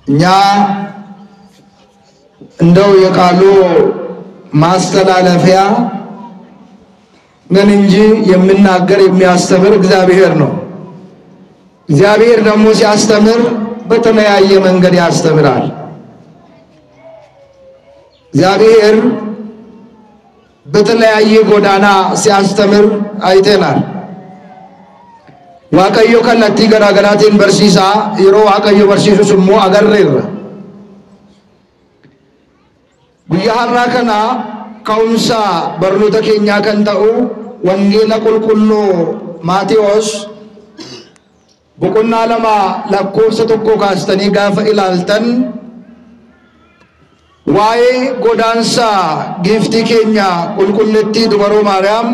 እኛ እንደው የቃሉ ማስተላለፊያ ነን እንጂ የሚናገር የሚያስተምር እግዚአብሔር ነው። እግዚአብሔር ደግሞ ሲያስተምር በተለያየ መንገድ ያስተምራል። እግዚአብሔር በተለያየ ጎዳና ሲያስተምር አይተናል። ዋቀዮ ከለቲ ገራገራቲን በርሲሳ የሮ ዋቀዮ በርሲሱ ስሞ አገሬረ ጉያ ሀራ ከና ከውምሳ በርኖተ ኬኛ ከን ተኡ ወንጌላ ቁልቁሉ ማቴዎስ boqonnaa lama lakkoofsa tokko kaastanii gaafa ilaaltan waa'ee godaansa giiftii keenya qulqullittii dubaroo maariyaam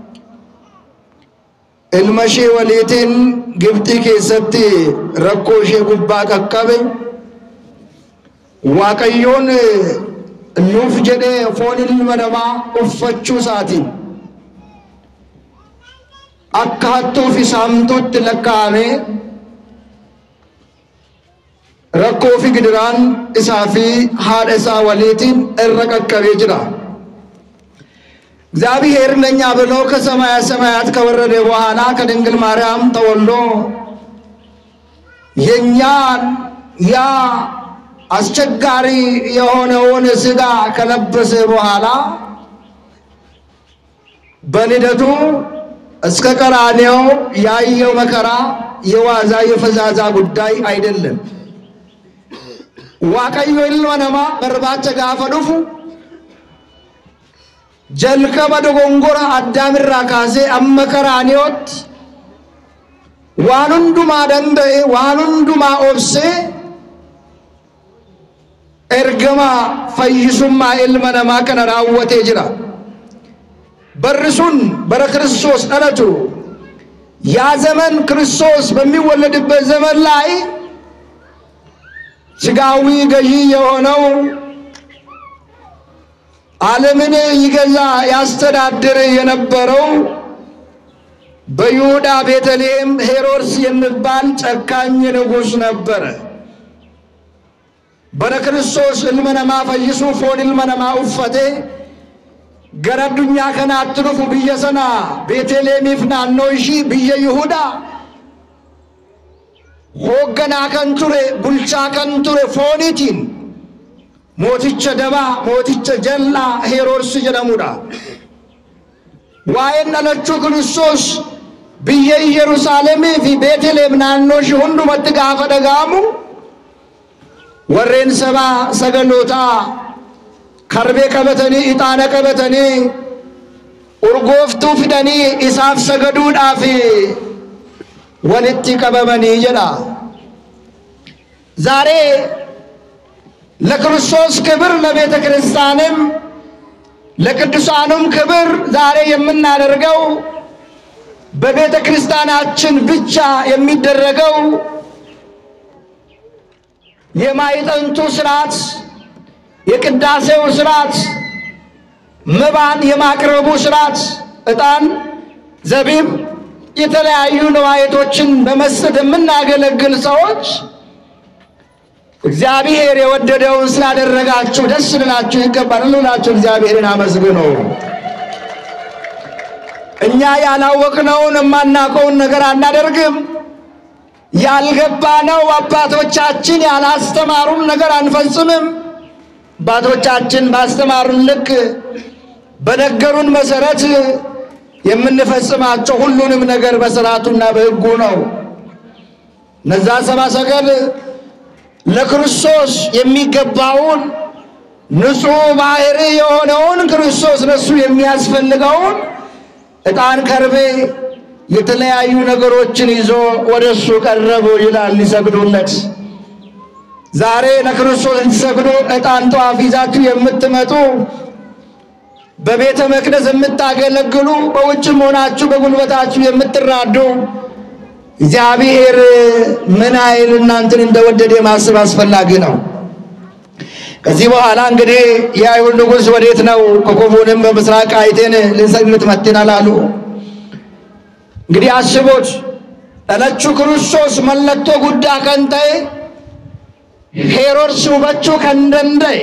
ilma ishee waliitiin gibxii keessatti rakkoo ishee gubbaa qaqqabe waaqayyoon nuuf jedhee foon ilma namaa uffachuu isaatiin akka hattuu fi saamtuutti lakkaa'ame rakkoo fi gidiraan isaa fi haadha isaa waliitiin irra qaqqabee jira። እግዚአብሔር ለእኛ ብሎ ከሰማያ ሰማያት ከወረደ በኋላ ከድንግል ማርያም ተወልዶ የእኛን ያ አስቸጋሪ የሆነውን ሥጋ ከለበሰ በኋላ በልደቱ እስከ ቀራኔው ያየው መከራ የዋዛ የፈዛዛ ጉዳይ አይደለም። ዋቀዮ ilma namaa barbaacha gaafa dhufu jalqaba dogongora addaamirraa kaasee amma qaraaniyooti waan hundumaa danda'e waan hundumaa obsee ergama fayyisummaa ilma namaa kana raawwatee jira. barri sun bara ክርስቶስ dhalatu ያ ዘመን ክርስቶስ በሚወለድበት ዘመን ላይ ስጋዊ ገዢ የሆነው ዓለምን ይገዛ ያስተዳድር የነበረው በይሁዳ ቤተልሔም ሄሮድስ የሚባል ጨካኝ ንጉሥ ነበረ። በረ ክርስቶስ ilma namaa fayyisuu foon ilma namaa uffate gara addunyaa kanaatti dhufu biyya sana beeteleemiif naannoo ishii biyya Yihudaa hoogganaa kan ture bulchaa kan ture fooniitiin mooticha dabaa mooticha jal'aa heroodsi jedhamudha. Waa'een dhalachuu Kiristoos biyya Yerusaalemii fi Beeteleem naannoo ishii hundumatti gaafa dhaga'amu warreen sabaa sagalootaa karbee qabatanii ixaana qabatanii urgooftuu fidanii isaaf sagaduudhaaf walitti qabamanii jedha ዛሬ ለክርስቶስ ክብር ለቤተ ክርስቲያንም ለቅዱሳኑም ክብር ዛሬ የምናደርገው በቤተ ክርስቲያናችን ብቻ የሚደረገው የማይጠንቱ ስርዓት የቅዳሴው ስርዓት መባን የማቅረቡ ስርዓት ዕጣን፣ ዘቢብ፣ የተለያዩ ነዋየቶችን በመስጠት የምናገለግል ሰዎች እግዚአብሔር የወደደውን ስላደረጋችሁ ደስ ልላችሁ ይገባል። ልላችሁ እግዚአብሔርን አመስግኑ። እኛ ያላወቅነውን የማናውቀውን ነገር አናደርግም። ያልገባነው አባቶቻችን ያላስተማሩን ነገር አንፈጽምም። አባቶቻችን ባስተማሩን ልክ በነገሩን መሰረት የምንፈጽማቸው ሁሉንም ነገር በስርዓቱና በሕጉ ነው። እነዛ ሰብአ ሰገል ለክርስቶስ የሚገባውን ንጹሕ ባሕሪ የሆነውን ክርስቶስ ለሱ የሚያስፈልገውን ዕጣን፣ ከርቤ፣ የተለያዩ ነገሮችን ይዞ ወደ እሱ ቀረቡ ይላል ሊሰግዱለት። ዛሬ ለክርስቶስ እንዲሰግዱ ዕጣን ጧፍ ይዛችሁ የምትመጡ በቤተ መቅደስ የምታገለግሉ በውጭም ሆናችሁ በጉልበታችሁ የምትራዱ እግዚአብሔር ምን ያህል እናንተን እንደወደደ ማሰብ አስፈላጊ ነው። ከዚህ በኋላ እንግዲህ የአይሁድ ንጉሥ ወዴት ነው? ኮከቡንም በምስራቅ አይቴን ልንሰግድ መጥተናል አሉ። እንግዲህ አስቡት፣ ዕለቹ ክርስቶስ መለቶ ጉዳ ከንተይ ሄሮድስ hubachuu kan danda'e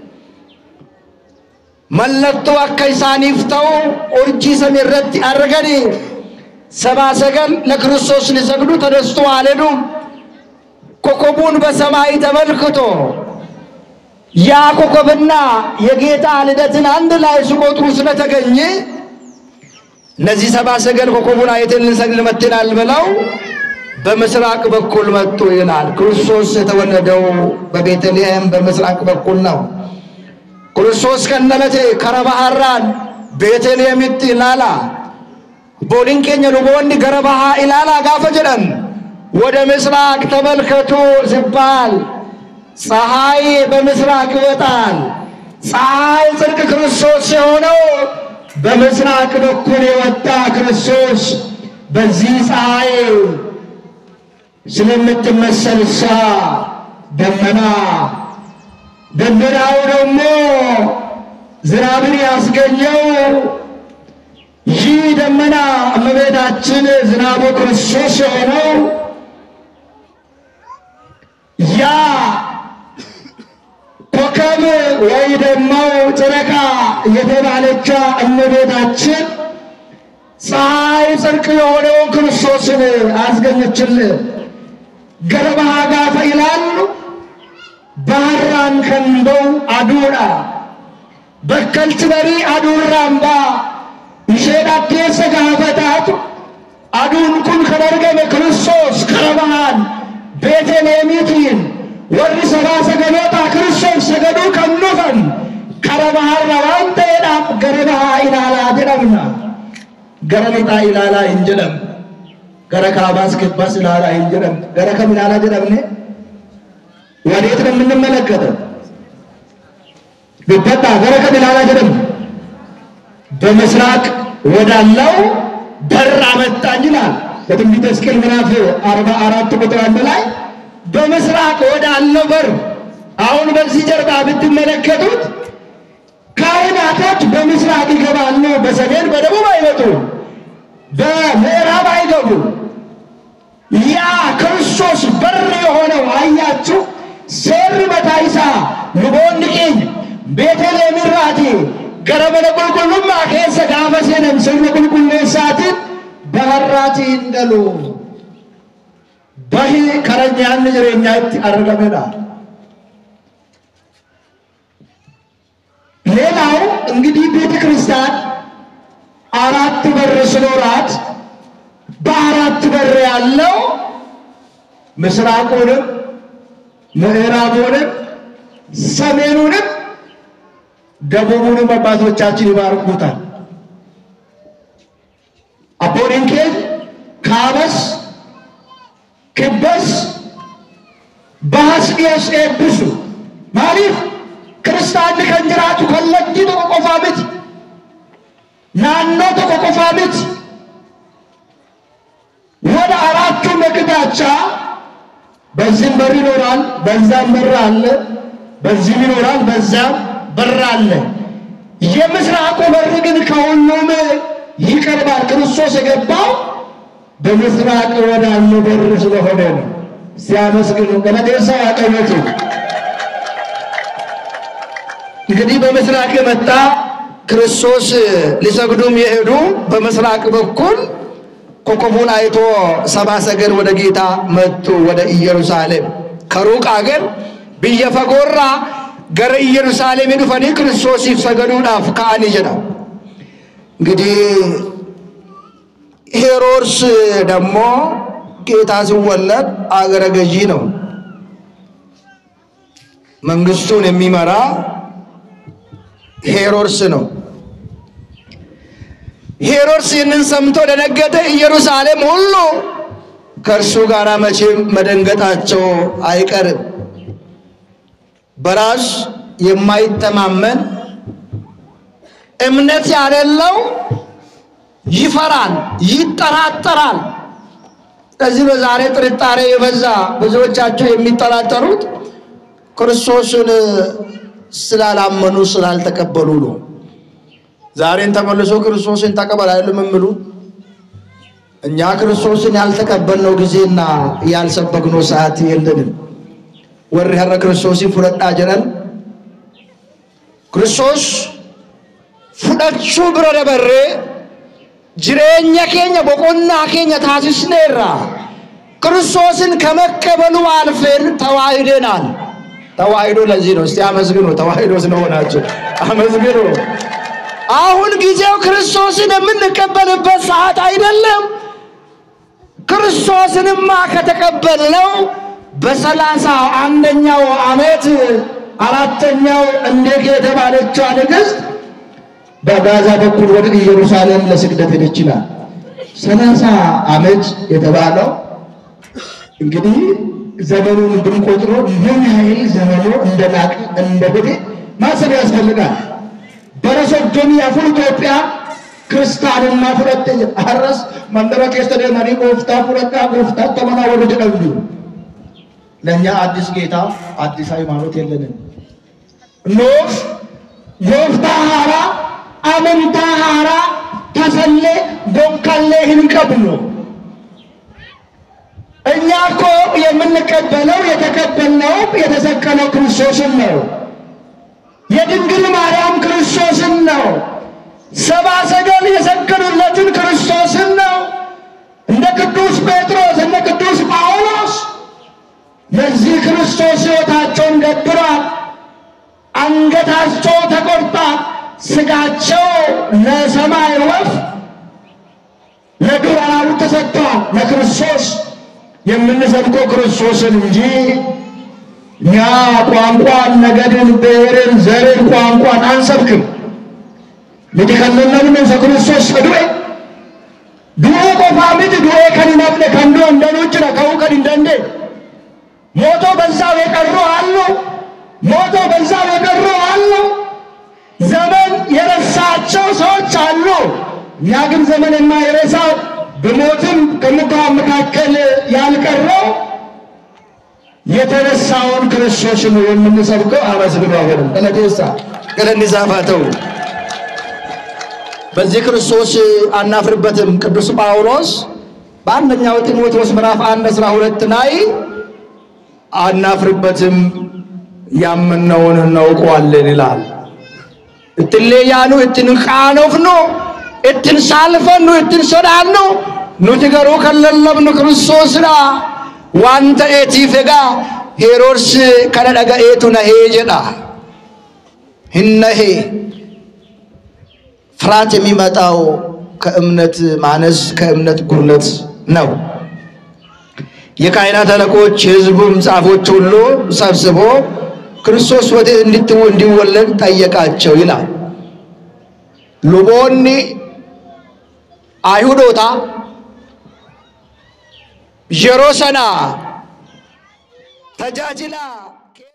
mallattoo akka isaaniif ta'u urjii samii irratti arganii sabaa sagal ለክርስቶስ ሊሰግዱ ተነስቶ አልሄዱም። ኮከቡን በሰማይ ተመልክቶ ያ ኮከብና የጌታ ልደትን አንድ ላይ ሲቆጥሩ ስለተገኘ እነዚህ ሰባ ሰገል ኮከቡን አይተን ልንሰግድ መጥተናል ብለው በምስራቅ በኩል መጡ ይላል። ክርስቶስ የተወለደው በቤተልሔም በምስራቅ በኩል ነው። ክርስቶስ ከነለቴ ከረባሃራን ቤተልሔምት ኢላላ ቦሊን ኬኛ ሉቦኒ ገረባሃ ኢላላ ጋፈ ጀደን ወደ ምስራቅ ተመልከቱ ሲባል ፀሐይ በምስራቅ ይወጣል። ፀሐይ ጽድቅ ክርስቶስ የሆነው በምስራቅ በኩል የወጣ ክርስቶስ በዚህ ፀሐይ ስለምትመሰል እሷ ደመና ደመናው ደግሞ ዝናብን ያስገኘው ይህ ደመና እመቤታችን ዝናቡ ክርስቶስ የሆነው ያ ኮከብ ወይ ደግሞ ጨረቃ የተባለቻ እመቤታችን ፀሐይ ጽድቅ የሆነውን ክርስቶስን አስገኘችልን። ገረባሃ ጋፈ ይላሉ ባህራን ከንበው አዱራ በከልት በሪ አዱራምባ isheen keessa gaafataatu aduun kun kan argame kiristoos karabahaan beeteleemiitiin warri sabaa sagaloota kiristoos sagaduu kan dhufan kara bahaarra waan ta'eedhaaf gara bahaa ilaalaa jedhamna gara lixaa ilaalaa hin jedhamne gara kaabaas kibbaas ilaalaa hin jedhamne gara kam ilaalaa jedhamne ወዴት ነው የምንመለከተው ቢበጣ ገረ ከም ilaalaa jedhamne በምስራቅ ወዳለው በር አመጣኝ ይላል በትንቢተ ሕዝቅኤል ምዕራፍ አርባ አራት ቁጥር አንድ ላይ በምስራቅ ወዳለው በር። አሁን በዚህ ጀርባ ብትመለከቱት ካህናቶች በምስራቅ ይገባሉ። በሰሜን በደቡብ አይመጡም፣ በምዕራብ አይገቡም። ያ ክርስቶስ በር የሆነው አያችሁ። ሴር መታይሳ ልቦን ቄኝ ቤተልሔም ራቴ ገረመነ ቁልቁሉማ ኬሰ ጋፈ ሴነን ስርነ ቁልቁሌሳትን በሀራቲ እንደሉ በሂ ከረኛን ጅሬኛት አረገሜዳ ሌላው እንግዲህ ቤተ ክርስቲያን አራት በር ሲኖራት በአራት በር ያለው ምስራቁንም ምዕራቡንም ሰሜኑንም ደቡቡንም አባቶቻችን ይባርኩታል። አቦኒን ኬዝ ካበስ ክበስ ባስቄስ ኤብሱ ማሊፍ ክርስታን ከንጅራቱ ከለጂ ቶኮ ቆፋ ምት ናኖ ቶኮ ቆፋ ምት ወደ አራቱ መቅዳቻ በዚህም በር ይኖራል፣ በዛም በር አለ፣ በዚህም ይኖራል፣ በዛም በር አለ። የምስራቁ በር ግን ከሁሉም ይቀርባል። ክርስቶስ የገባው በምስራቅ ወዳለ በር ስለሆነ ነው። ሲያመስግኑ ገለቴሳ ያቀመጡ እንግዲህ በምስራቅ የመጣ ክርስቶስ ሊሰግዱም የሄዱ በምስራቅ በኩል ኮከቡን አይቶ ሰባ ሰገል ወደ ጌታ መጡ። ወደ ኢየሩሳሌም ከሩቅ አገር ብየ ፈጎራ ገረ ኢየሩሳሌም ዱፈኒ ክርስቶሲፍ ሰገዱዳፍ ከአኒ ጀዳ እንግዲህ ሄሮድስ ደግሞ ጌታ ሲወለድ አገረ ገዢ ነው። መንግስቱን የሚመራ ሄሮድስ ነው። ሄሮድስ ይህንን ሰምቶ ደነገጠ። ኢየሩሳሌም ሁሉ ከእርሱ ጋር መቼም መደንገጣቸው አይቀርም። በራስ የማይተማመን እምነት ያሌለው ይፈራል፣ ይጠራጠራል። ስለዚህ በዛሬ ጥርጣሬ የበዛ ብዙዎቻቸው የሚጠራጠሩት ክርስቶስን ስላላመኑ ስላልተቀበሉ ነው። ዛሬን ተመልሶ ክርስቶስን ተቀበል አይደለም የሚሉ እኛ ክርስቶስን ያልተቀበልነው ጊዜና ያልሰበክነው ሰዓት የለንም። warri har'a kiristoosii fudhadhaa jedhan kiristoos fudhachuu bira dabarree jireenya keenya boqonnaa keenya taasisneerra ክርስቶስን ከመቀበሉ አልፈን ተዋህደናል። ተዋህዶ ለዚህ ነው። እስቲ አመስግኑ። ተዋህዶ ስለሆናችሁ አመስግኑ። አሁን ጊዜው ክርስቶስን የምንቀበልበት ሰዓት አይደለም። ክርስቶስንማ ከተቀበልነው በሰላሳ አንደኛው ዓመት አራተኛው እንዴት የተባለችዋ ንግሥት በጋዛ በኩል ወደ ኢየሩሳሌም ለስግደት ሄደች ይላል። ሰላሳ ዓመት የተባለው እንግዲህ ዘመኑን ብንቆጥሮ ምን ያህል ዘመኑ እንደናቅ እንደሄደ ማሰብ ያስፈልጋል። በረሶዶሚ አፉን ኢትዮጵያ ክርስታንና ፍረት አረስ መንደረ ኬስ ተደመኒ ጎፍታ ፍረቃ ጎፍታ ተመና ወደ ጀደብዱ ለእኛ አዲስ ጌታ አዲስ ሃይማኖት የለንም። ኖፍ ጎፍታ ሀራ አመንታ ሀራ ተሰሌ ቦንካሌ ህንቀብሎ እኛ እኮ የምንቀበለው የተቀበልነው የተሰቀለው ክርስቶስን ነው። የድንግል ማርያም ክርስቶስን ነው። ሰባ ሰገል የሰገዱለትን ክርስቶስን ነው። እንደ ቅዱስ ጴጥሮስ እንደ ቅዱስ ጳውሎስ ለዚህ ክርስቶስ ሕይወታቸውን ገብሯል። አንገታቸው ተቆርጧል። ስጋቸው ለሰማይ ወፍ ለዱር አራዊት ተሰጥቷል። ለክርስቶስ የምንሰብከው ክርስቶስን እንጂ እኛ ቋንቋን፣ ነገድን፣ ብሔርን፣ ዘርን፣ ቋንቋን አንሰብክም። ምትከለለን መንፈ ክርስቶስ ሰዱኤ ዱኤ ቆፋ ምት ዱኤ ከንነብነ ከንዶ እንደኑጭነ ከው ከን እንደንዴ ሞቶ በዛው የቀሩ አሉ። ሞቶ በዛው የቀሩ አሉ። ዘመን የረሳቸው ሰዎች አሉ። እኛ ግን ዘመን የማይረሳው በሞትም ከሙታን መካከል ያልቀረው የተነሳውን ክርስቶስን የምንሰብከው አመስግኑ። አሁንም ቀለቴሳ ቀለኒዛፋተው በዚህ ክርስቶስ አናፍርበትም። ቅዱስ ጳውሎስ በአንደኛው ጢሞቴዎስ ምዕራፍ አንድ አስራ ሁለት ላይ አናፍርበትም ያመነውን እናውቀዋለን ይላል። እትሌያኑ እትን ቃኖፍኑ እትን ሳልፈኑ እትን ሶዳኑ ኑቲ ገሩ ከለለብኑ ክርስቶስራ ዋን ta'eetiif egaa ሄሮድስ kana dhaga'eetu nahee jedha hin nahee ፍርሃት የሚመጣው ከእምነት ማነስ ከእምነት ጉድለት ነው። የካህናት አለቆች የሕዝቡም ጻፎች ሁሉ ሰብስቦ ክርስቶስ ወዴት እንድትው እንዲወለድ ጠየቃቸው ይላል። ሉቦኒ አይሁዶታ yeroo sana tajaajila